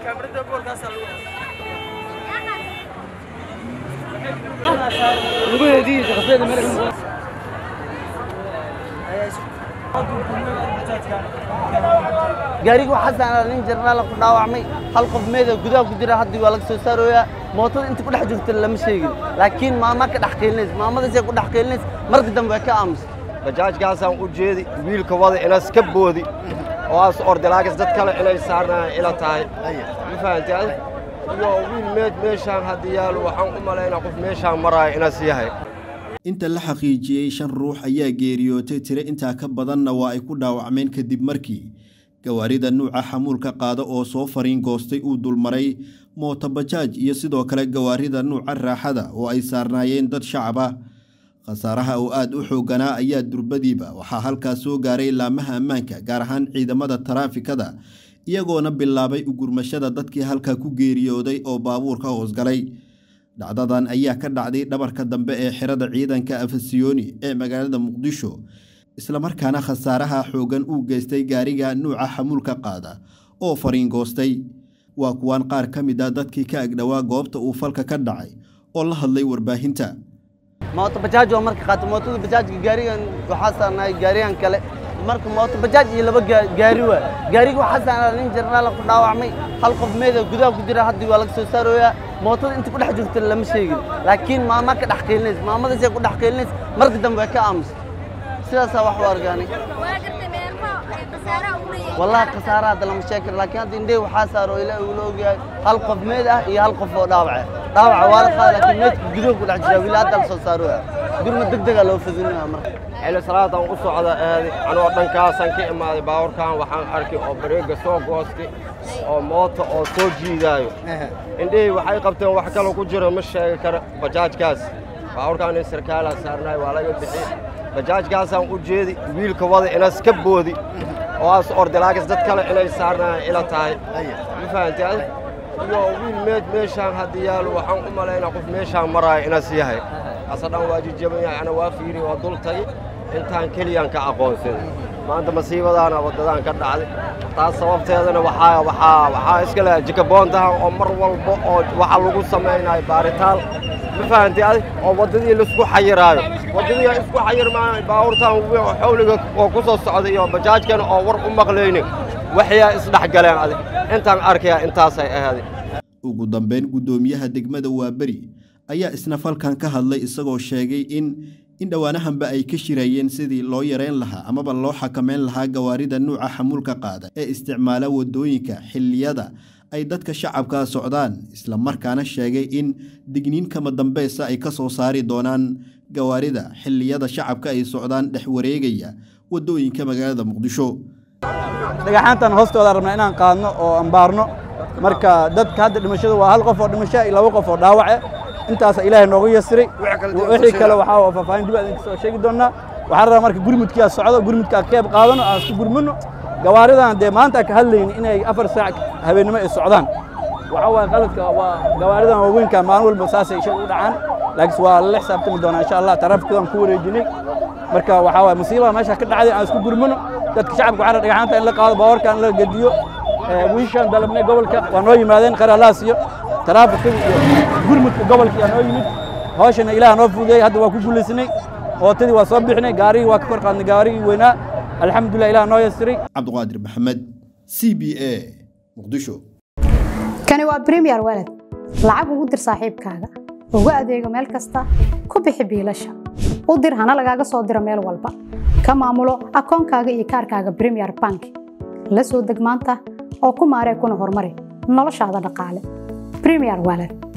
gaariga waxaa saaran nin jarnaala ku dhaawacmay hal qof meeda gudaha ku jira haddii waa laga soo saarooyaa mootada inta ku dhex jirta lama sheegin laakiin maama ka dhex qiilinaysa maamadaasay ku dhex qiilinaysa marka dambe way ka aamusa bajaajkaasaan u jeedi wiilka wada inas ka boodi oo aas ordilaagas dad kale inay saarnayaan ila tahay ma fahanti adi iyo wiil meed meeshaan haddii yaalo waxaan u malaynaa qof meeshaan maraayo inas yahay inta la xaqiijiyey shan ruux ayaa geeriyootay tiro intaa ka badanna waa ay ku dhaawacmeen kadib markii gawaarida nuuca xamuulka qaada oo soo fariin goostay uu dulmaray mootobajaaj iyo sidoo kale gawaarida nuuca raaxada oo ay saarnaayeen dad shacab ah khasaaraha oo aad u xoogganaa ayaa durbadiiba waxaa halkaas soo gaaray laamaha ammaanka gaar ahaan ciidamada taraafikada iyagoona bilaabay ugurmashada dadkii halkaa ku geeriyooday oo baabuurka hoosgalay dhacdadan ayaa ka dhacday dhabarka dambe ee xirada ciidanka afasiyooni ee magaalada muqdisho islamarkaana khasaaraha xooggan uu geystay gaariga nuuca xamuulka qaada oo fariin goostay waa kuwaan qaar ka mid a dadkii ka agdhowaa goobta uu falka ka dhacay oo la hadlay warbaahinta mooto bajaaj waa marka qaata mootada bajaajka gaarigan waxaa saarnaay gaarigan kale marka mooto bajaaj iyo laba gaari waa gaariga waxaa saaran nin jarnaala ku dhaawacmay hal qof meeda gudaha ku jira haddii waa laga soo saarooyaa mootada inta ku dhex jirta lama sheegin laakiin maama ka dhex qiilinaysa maamadaasay ku dhex qiilinaysa marka dambe way ka aamusa sidaasaa wax u argaanay wallahi khasaara hadda lama sheegi karo laakiin hadda indhey waxaa saaro ilaahi uu la ogyahay hal qof meed ah iyo hal qof oo dhaawace dhaawaca waa la qaada laakiin meedka gudaha ku dhex jira wili hadda la soo saarooya gurma deg dega loo fadinaya marka xilli salaadaan u socda aadi anoo dhankaasaan ka imaaday baabuurkan waxaan arkay oo bareega soo goostay oo moota oo soo jiidaayo indhihii waxay qabteen wax kaloo ku jiro ma sheegi karo bajaajkaas baabuurkaan in sarkaalaa saarnaay waa laga bixi bajaajkaasaan u jeedi wiilka wada inas ka boodi oo aas ordilaagas dad kale inay saarnayaan ila tahay ma fahanti adi iyo wiil meed meeshaan haddii yaalo waxaan u malaynaa qof meeshaan maraayo inas yahay asa dhan waa jijaban yahay ana waa fiiri waa dul tagi intaan keliyaan ka aqoonsaday maanta masiibadaana waddadaan ka dhacday taas sababteedana waxaa waxaa waxaa iska leh jikaboontahan oo mar walba oo waxa lagu samaynayo baaritaal ma fahanti adi oo waddadii laisku xayiraayo waddadii isku xayirmaayo baabuurtaan xawliga oo ku soo socday iyo bajaajkana oo war u maqlaynin waxyaa isdhex galeen adi intaan arkayaa intaasay ahaaday ugu dambeyn guddoomiyaha degmada waaberi ayaa isna falkan ka hadlay isagoo sheegay in in dhowaanahanba ay ka shirayeen sidii loo yareyn lahaa amaba loo xakameyn lahaa gawaarida nuuca xamuulka qaada ee isticmaala waddooyinka xilliyada ay dadka shacabka socdaan islamarkaana sheegay in digniin kama dambeysa ay ka soo saari doonaan gawaarida xilliyada shacabka ay socdaan dhex wareegaya waddooyinka magaalada muqdisho dhagaxaantan hoostooda rabnaa inaan qaadno oo ambaarno marka dadka hadda dhimashadu waa hal qof oo dhimasho iyo laba qof oo dhaawace intaasa ilaahay noogu yasiray wixii kale waxaa waa faahfaahin dib idinka soo sheegi doonaa waxaan rabaa marka gurmudkiaa socdo gurmudkaa keeb qaadano aan isku gurmino gawaaridan dee maanta ka hadlayni inay afar saac habeennimo ay socdaan waxa waaye qaladka waa gawaaridan waaweynka maalin walba saasay shal u dhacaan laakiin waa lala xisaabtami doonaa insha allah taraafikadaan ku wareejinay marka waxaa waaye musiibada meesha ka dhacday aan isku gurmino dadka shacabka waxaa dhagaxaanta in la qaado baawarka in la gediyo wiishaan dalabnay gobolka waa noo yimaadeen qaralaas iyo taraafikada iyo gurmudka gobolka yaa noo yimid hawshana ilaah noo fududeeyey hadda waa ku guulaysanay ootadii waa soo bixinay gaarigii waa ka kor qaadnay gaarigii weynaa alxamdulilah ilaah noo yasiray cabdiqaadir maxamed c b a muqdisho kani waa bremiyer walad lacag ugu dir saaxiibkaaga ugu adeego meel kasta ku bixi biilasha u dir hana lagaaga soo diro meel walba ka maamulo akoonkaaga iyo kaarkaaga bremiyer bank la soo deg maanta oo ku maaree kuna horumari noloshaada dhaqaale bremiyer walad